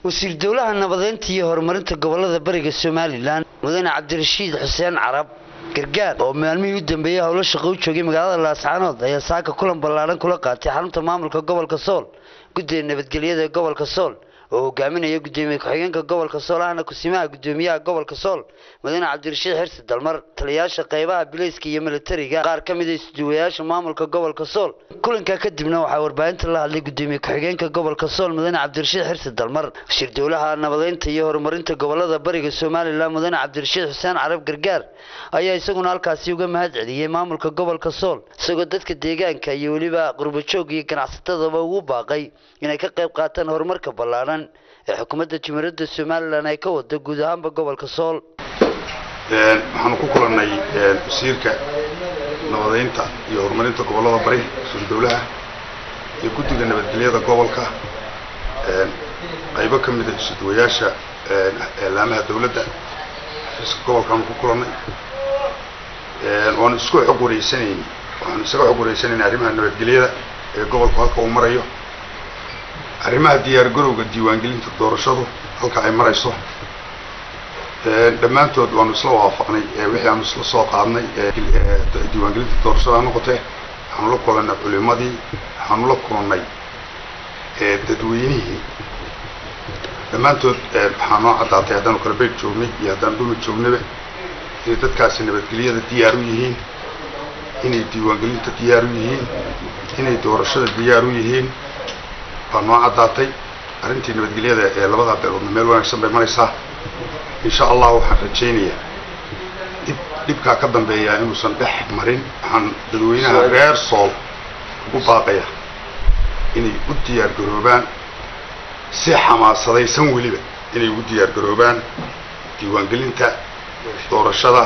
wasiir dowlaha nabadeynta iyo horumarinta gobolada bariga somalilan mudane cabdirashiid xuseen carab gargaar oo maalmihii u dambeeyey howlo shaqo u joogay magaalada laascaanood ayaa saaka kulan ballaaran kula qaatay xarunta maamulka gobolka sool guddiga nabadgelyada ee gobolka sool oo hogaaminaya gudoomiye ku-xigeenka gobolka sool ahna kusimaha gudoomiyaha gobolka sool mudane cabdirashiid xirsi dalmar taliyayaasha qaybaha bileyska iyo militariga qaar ka mid a isduwayaasha maamulka gobolka sool kulankaa kadibna waxaa warbaahinta la hadlay gudoomiye ku-xigeenka gobolka sool mudane cabdirashiid xirsi dalmar wasiir dowlaha nabadeynta iyo horumarinta gobolada bariga somalilan mudane cabdirashiid xuseen carab gargaar ayaa isaguna halkaasi uga mahad celiyey maamulka gobolka sool isagoo dadka deegaanka iyo weliba qurbajoog iyo ganacsatadaba ugu baaqay inay ka qayb qaataan horumarka ballaaran ee xukuumadda jumhuuriyadda somalilan ay ka wada guud ahaanba gobolka sool waxaanu ku kulannay wasiirka nabadeynta iyo horumarinta gobollada bari wasiir dowlaha iyo guddiga nabadgelyada gobolka qaybo ka mida isuduwayaasha eelaamaha dowladda xafiiska gobolkaanu ku kulannay waanu isku xog wareysanayn waxaanu isaga xog wareysanayn arrimaha nabadgelyada ee gobolku halka uu marayo arrimaha diyaar garowga diiwaangelinta doorashadu halka ay marayso dhammaantood waanu isla waafaqnay wixii aanu isla soo qaadnay diiwaangelinta doorashada ha noqotee waxaanu la kulannay culimadii waxaanu la kulannay dadweynihii dhammaantood waxaa noo caddaatay haddaanu kalabeyd joognay iyo haddaan dhumi joognaba inay dadkaasi nabadgelyada diyaar u yihiin inay diiwaangelinta diyaar u yihiin inay doorashada diyaar u yihiin baa noo caddaatay arrintii nabadgelyada ee labadaa beeloodna meel wanaagsan bay maraysaa insha allah waxaan rajaynayaa dhib dhibkaa ka dambeeyaa inuusan dhex marin waxaan dadweynaha reer sool ugu baaqaya inay u diyaar garoobaan si xamaasadaysan weliba inay ugu diyaar garoobaan diiwaangelinta doorashada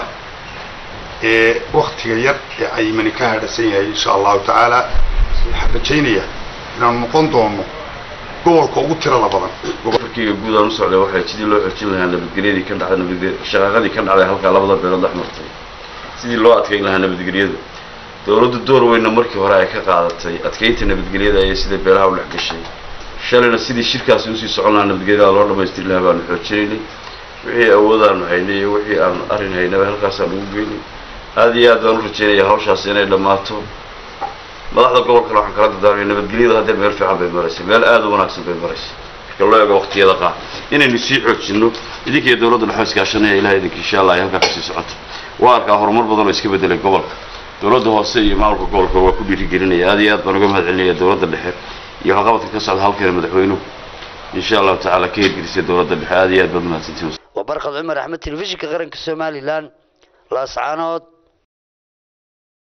ee waktiga yar ee caymani ka hadhasan yahay insha allahu tacaala waxaan rajaynayaa inaanu noqon doono gobolka ugu tirada badan markiiga guud aan u socday waxay sidii loo xoojin lahaa nabadgelyadii ka dhacday nabadge shaqaaqadii ka dhacday halkaa labada beelood dhex martay sidii loo adkayn lahaa nabadgelyada dowladdu door weynna markii hore ay ka qaadatay adkaynta nabadgelyada ayay sida beelaha u dhex gashay shalayna sidii shirkaasi usii socon lahaa nabadgelyada loo dhamaystiri lahaa baanu xoojinaynay wixii awoodaanu haynay iyo wixii aan arrin haynaba halkaasaan ugu geynay aada iyo aad baan u rajaynaya hawshaasi inay dhammaato madaxda gobolkana waxaan kala dardaarmaya nabadgelyadu haddee meel fiican bay maraysa meel aada u wanaagsan bay maraysa marka loo eego waqtiyada qaar inaynu sii xoojinno idinkiiyo dowladda dhexe iskaashanaya ilaha idinka insha allah ay halkaa kasii socoto waa arkaa horumar badan oo iska bedelay gobolka dowladda hoose iyo maamulka gobolka waa ku dhiirigelinaya aada iyo aad baan uga mahad celinaya dowladda dhexe iyo waxqabadka ka socda halkeena madaxweynuhu insha allahu tacaala ka hirgelisay dowladda dhexe aada iyo aad baad mahadsantiin waa barkad cumar axmed telefishinka qaranka somalilan laascaanood